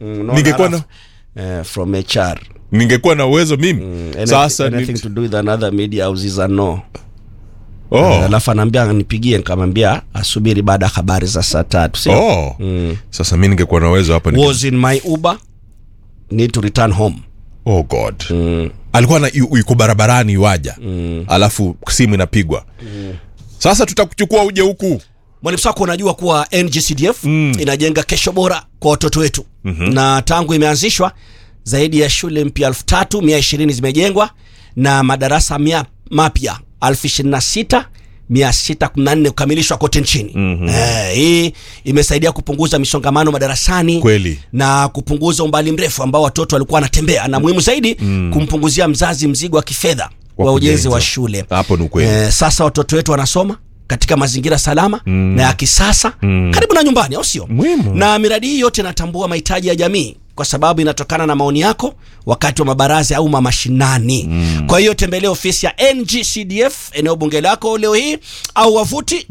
Mm, no, ningekuwa na narrative, eh, from HR ningekuwa na uwezo mimi Anything- sasa anything ni... to do with another media houses are no oh. Eh, alafu anaambia nipigie nikamwambia asubiri baada ya habari za saa tatu sio oh. sasa mi ningekuwa na uwezo hapa ninge- was in my uber need to return home oh god alikuwa na yu- yuko barabarani iwaja alafu simu inapigwa sasa tutakuchukua uje huku mwalimu sako unajua kuwa ngcdf inajenga kesho bora kwa watoto wetu mm-hmm. na tangu imeanzishwa zaidi ya shule mpya elfu tatu mia ishirini zimejengwa na madarasa mia mapya elfu ishirini na sita mia sita kumi na nne kukamilishwa kote nchini mm-hmm. eh, hii imesaidia kupunguza misongamano madarasani Kweli. na kupunguza umbali mrefu ambao watoto walikuwa wanatembea na muhimu zaidi mm. kumpunguzia mzazi mzigo wa kifedha Wa wa ujenzi kujenza. wa shule Hapo ni ukweli. eh, sasa watoto wetu wanasoma katika mazingira salama mm. na ya kisasa mm. karibu na nyumbani au sio Muhimu. na miradi hii yote inatambua mahitaji ya jamii kwa sababu inatokana na maoni yako wakati wa mabaraza ya umma mashinani mm. kwa hiyo tembelea ofisi ya ngcdf eneo bunge lako leo hii au wavuti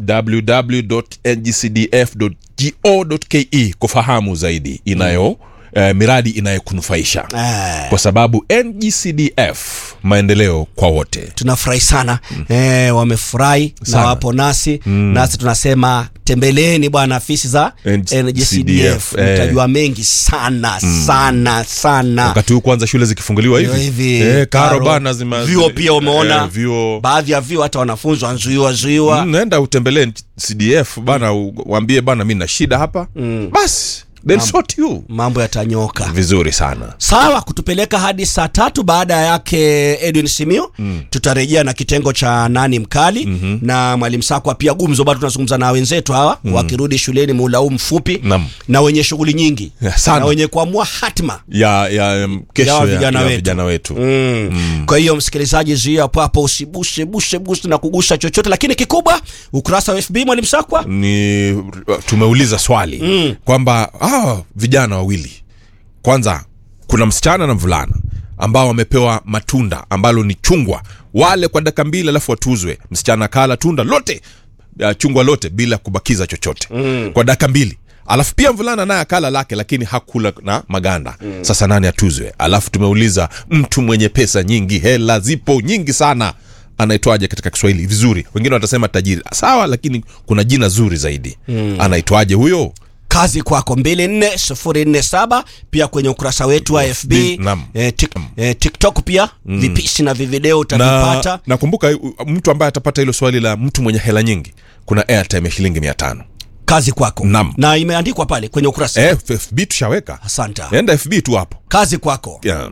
www.ngcdf.go.ke kufahamu zaidi inayo eh, miradi inayokunufaisha eh, kwa sababu ngcdf maendeleo kwa wote tunafurahi sana mm. eh, wamefurahi na Sana. wapo nasi mm. nasi tunasema tembeleeni bwana afisi za NGCDF, ngcdf eh. mtajua mengi sana sana sana wakati huu kwanza shule zikifunguliwa Ndio hivi hivi eh, karo karo. bana zima vyuo pia umeona eh, vyuo baadhi ya vyuo hata wanafunzi wanzuiwa zuiwa Mm, naenda utembelee cdf bana u- waambie bana mi na shida hapa basi they'll sort you mambo yatanyoka vizuri sana sawa kutupeleka hadi saa tatu baada yake edwin simio mm. tutarejea na kitengo cha nani mkali mm-hmm. na mwalimu sakwa pia gumzo bado tunazungumza na wenzetu hawa mm. wakirudi shuleni muula huu mfupi Naam. na wenye shughuli nyingi Ya, sana. na wenye kuamua hatima ya ya um, kesho Ya ya, vijana ya wetu. vijana wetu Mm. Mm. kwa hiyo msikilizaji zuia hapo hapo usibushe bushe bushe na kugusa chochote lakini kikubwa ukurasa wa fb mwalimu sakwa ni tumeuliza swali mm. kwamba ah, vijana wawili kwanza kuna msichana na mvulana ambao wamepewa matunda ambalo ni chungwa wale kwa dakika mbili alafu watuzwe msichana kala tunda lote uh, chungwa lote bila kubakiza chochote mm. kwa dakika mbili alafu pia mvulana naye akala lake lakini hakula na maganda mm. sasa nani atuzwe alafu tumeuliza mtu mwenye pesa nyingi hela zipo nyingi sana anaitwaje katika kiswahili vizuri wengine watasema tajiri sawa lakini kuna jina zuri zaidi mm. anaitwaje huyo kazi kwako 24047 pia kwenye ukurasa wetu wa fb Bi- naam. eh, tik, eh, tiktok pia mm. vipisi na vivideo na utavipata nakumbuka uh, mtu ambaye atapata hilo swali la mtu mwenye hela nyingi kuna airtime ya shilingi mia tano kazi kwako Naam. na imeandikwa pale kwenye ukurasa eh, fb tushaweka asante enda fb tu hapo kazi kwako yeah.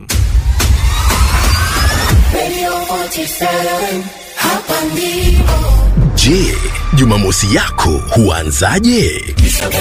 Radio 47, hapa ndipo. Je, Jumamosi yako huanzaje?